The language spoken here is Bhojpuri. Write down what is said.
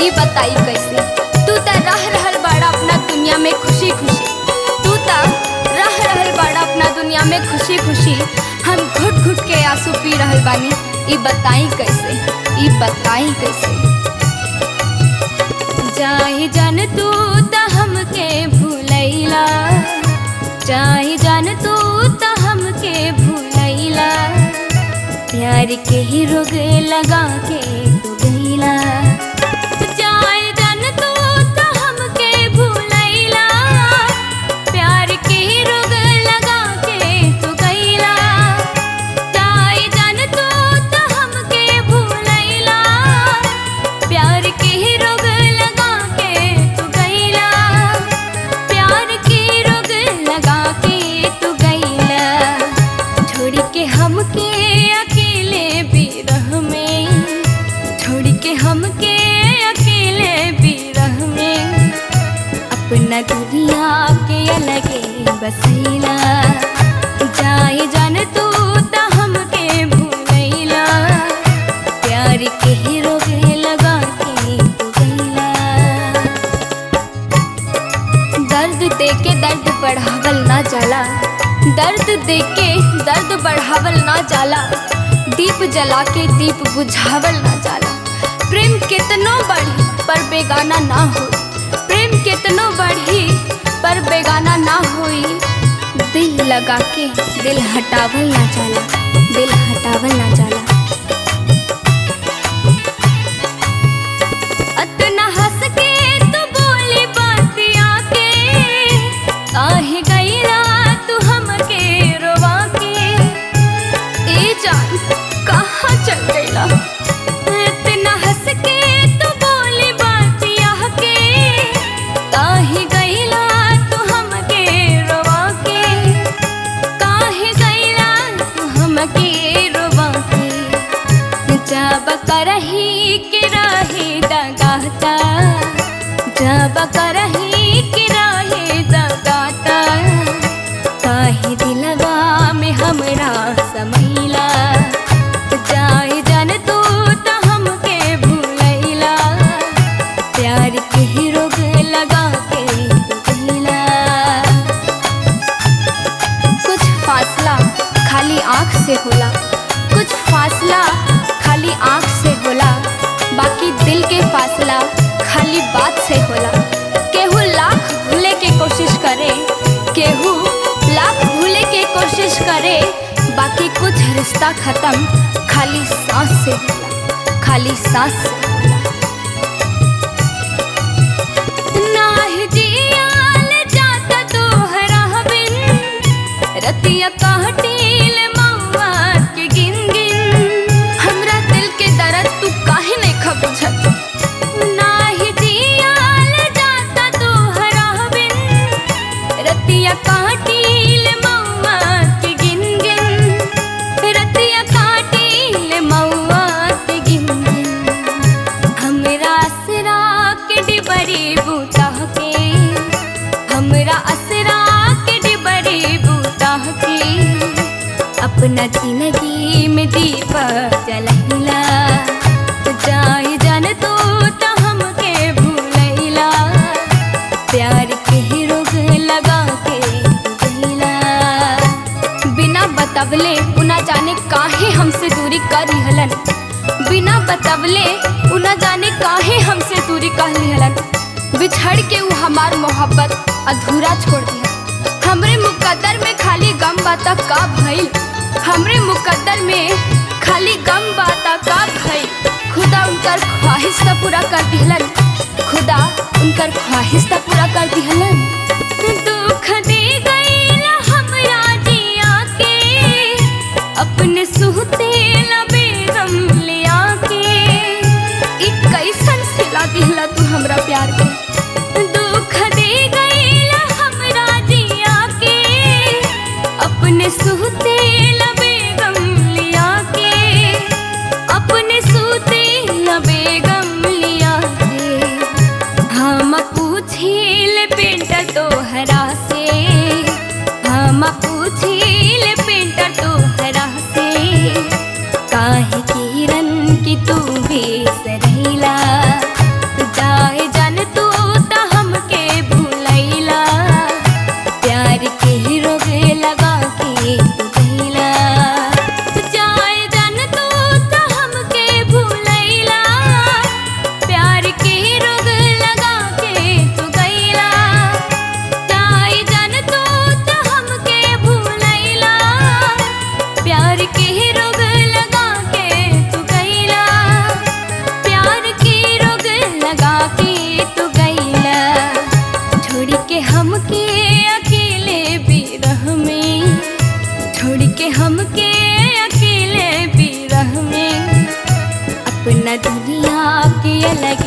ई बताई कैसे तू त रह रहल बाड़ा अपना दुनिया में खुशी खुशी तू त रह रहल बाड़ा अपना दुनिया में खुशी खुशी हम घुट घुट के आंसू पी रहल बानी ई बताई कैसे ई बताई कैसे जाहि जान तू त हमके भूलैला जाहि जान तू त हमके भूलैला प्यार के ही रोग लगा के तू गईला जाहि जान तू त हमके भूलैला प्यार के ही रोग लगा के तू गईला जाहि जान तू त हमके भूलैला प्यार के ही रोग लगा के तू गईला प्यार के रोग लगा के तू गईला छोड़ के हमके अकेले बिरह में छोड़ के हमके अकेले बिरह में अपना दुनिया के अलगे बसैला जाए जान तू त हमके भूलैला प्यार के ही रोग लगा के तू गईला दर्द दे के दर्द बढ़ावल ना जाला दर्द दे के दर्द बढ़ावल ना जाला दीप जला के दीप बुझावल ना जाला प्रेम कितनो बढ़ी पर बेगाना ना हो प्रेम कितनो बढ़ी पर बेगाना ना होई दिल लगा के दिल हटावल ना जाला दिल हटावल ना जाला अतना हंस के तू बोली बातिया के काहे गईला तू हमके रोवा के ए जान कहाँ चल गईला इतना हंस के तू बोली बातिया के काहे गईला तू हमके रोवा के काहे गईला तू हमके रोवा के जब करही के रहे दगाता जब करही के रहे दगाता काहे दिलवा में हमरा समैला जाए जान तू त हमके भूलैला प्यार के ही रोग लगा के तू गईला कुछ फासला खाली आँख से होला कुछ फासला खाली आँख से होला बाकी दिल के फासला खाली बात से होला केहू लाख भूले के कोशिश करे केहू लाख भूले के कोशिश करे बाकी कुछ रिश्ता खत्म खाली सांस से होला खाली सांस से होला नाहि जियाल जाता तोहरा बिन रतिया काटिल मौआ के गिन गिन हमरा दिल के दर्द तू काहे नहीं खबुझत नाही जियाल जाता तोहरा बिन रतिया काटिल मौआ के गिन गिन रतिया काटिल मौआ के गिन गिन हमरा असरा के डिबरी बूता के हमरा असरा के डिबरी बूता के अपना जिंदगी में दीप जलहिला जाए जान तू त हमके भूलैला प्यार के ही रोग लगा के तू गईला बिना बतवले उना जाने काहे हमसे दूरी कर लिहलन बिना बतवले उना जाने काहे हमसे दूरी कर लिहलन बिछड़ के ऊ हमार मोहब्बत अधूरा छोड़ दिया हमरे मुकद्दर में खाली गम बाता का भइल हमरे मुकद्दर में खाली गम बाता का भइल खुदा उनकर ख्वाहिश त पूरा कर दिहलन खुदा उनकर ख्वाहिश त पूरा कर दिहलन दुख दे गईला हमरा जिया के अपने सुहते बेगम लिया के ई कैसन सिला दिहला तू हमरा प्यार के दुख दे गईला हमरा जिया के अपने सुहते बेगम लिया के अपने सुते बेगम लिया के हम पूछिल बेटा तो के हमके अकेले बिरह में छोड़ के हमके अकेले बिरह में अपना दुनिया के अलग